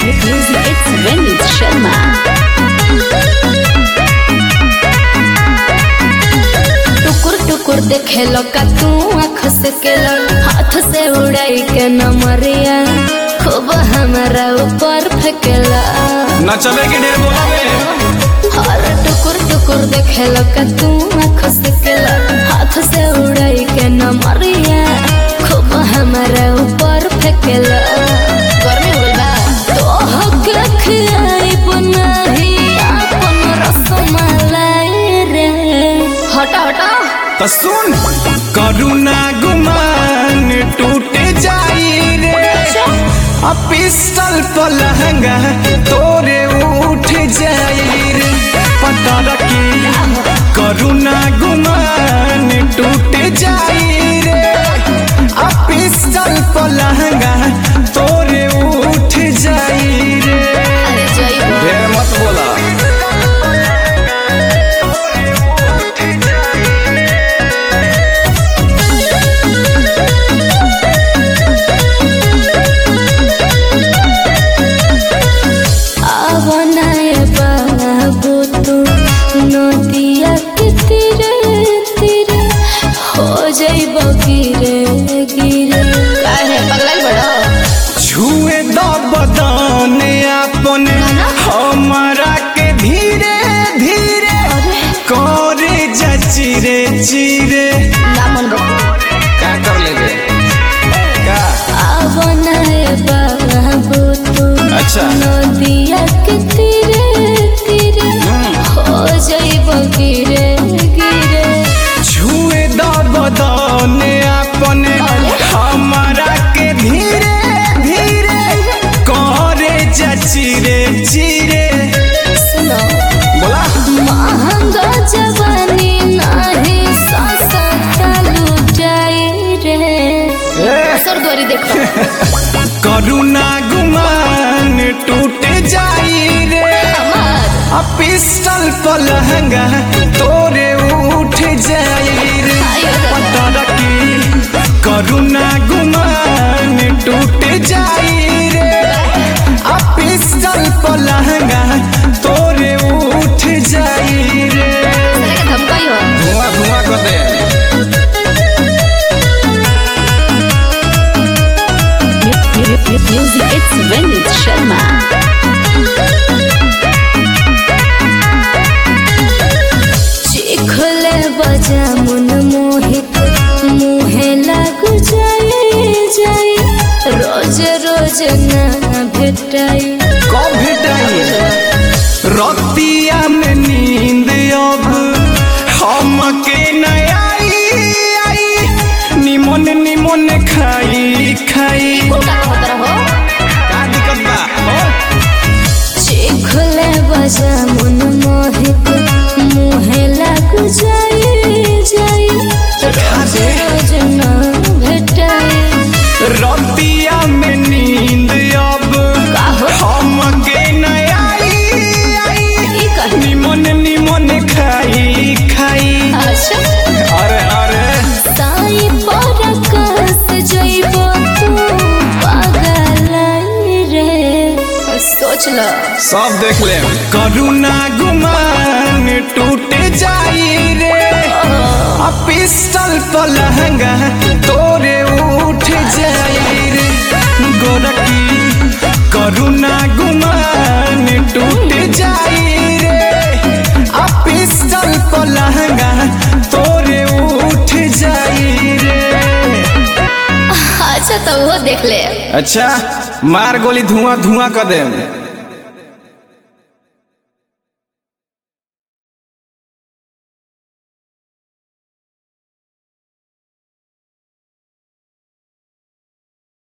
Music it's Vinit Sharma. टुकुर टुकुर देखे का तू आँख से केलो हाथ से उड़ाई के नमरिया खूब हमारा ऊपर फेंकेला न चले के ढेर बोलावे और टुकुर टुकुर देखे का तू आँख से केलो हाथ से उड़ाई के नमरिया खूब हमारा ऊपर फेंकेला गर्मी हो गइल बा तो हक खियाई बनाही अपन रसमलाई रे हटा हटा तो सुन करुणा गुमान टूटे जाई रे आ पिस्टल पर लहंगा तोरे उठ जाई रे पता रखी करुणा गुमान टूटे जाई रे आ पिस्टल पर लहंगा तोरे उठ जाई रे अरे जय ढेर मत बोला आवनाए बाबू तू नदिया के तीरे तीरे हो जाइब गिरे गिरे काहे पगलाल बड़ो छुए द बदन अपन हमारा के धीरे धीरे करे जा चिरे चिरे ना मन बा का कर लेबे का आवनाए बाबू तू अच्छा नदिया के तीरे तीरे हो जाइब गिरे गिरे छुए द बदन अपन हमारा के धीरे धीरे करे जा चिरे चिरे सुनो बोला महंगा जवानी नाही सस्ता लुटाई रे सरदोरी देखो करुणा गुमान टूटे जाई रे हमार आ पिस्टल पर लहंगा तोरे उठ जाई रे पता रखी करुणा गुमान टूट जाई रे आ पिस्टल पर लहंगा तोरे उठ जाई रे तेरे के धमकाई हो धुआं धुआं कर दे म्यूजिक इट्स विनीत शर्मा चिखले बजा मुन मोहित मुहे लग जाए जाए रोज रोज ना भेटाई कब भेटाई रतिया में नींद अब हमके न आई आई निमन निमन खाई खाई का होता रहो का दिक्कत बा हो? चिखले बजा मुन मोहित मुहे लग जाए जाए रोज रोज ना भेटाई रतिया में नींद अब काहो? हमके न आई आई ई कहे निमन निमन खाई खाई अच्छा अरे अरे साई पर कस जइबो तू पागल रे सोच ल सब देख ले करुणा गुमान टूट जाई रे आ पिस्टल पर लहंगा तोरे उठ जाई रे गोरकी करुणा गुमान टूट जाई रे आ पिस्टल पर लहंगा तोरे उठ जाई रे अच्छा तो वो देख ले अच्छा मार गोली धुआं धुआं कर दे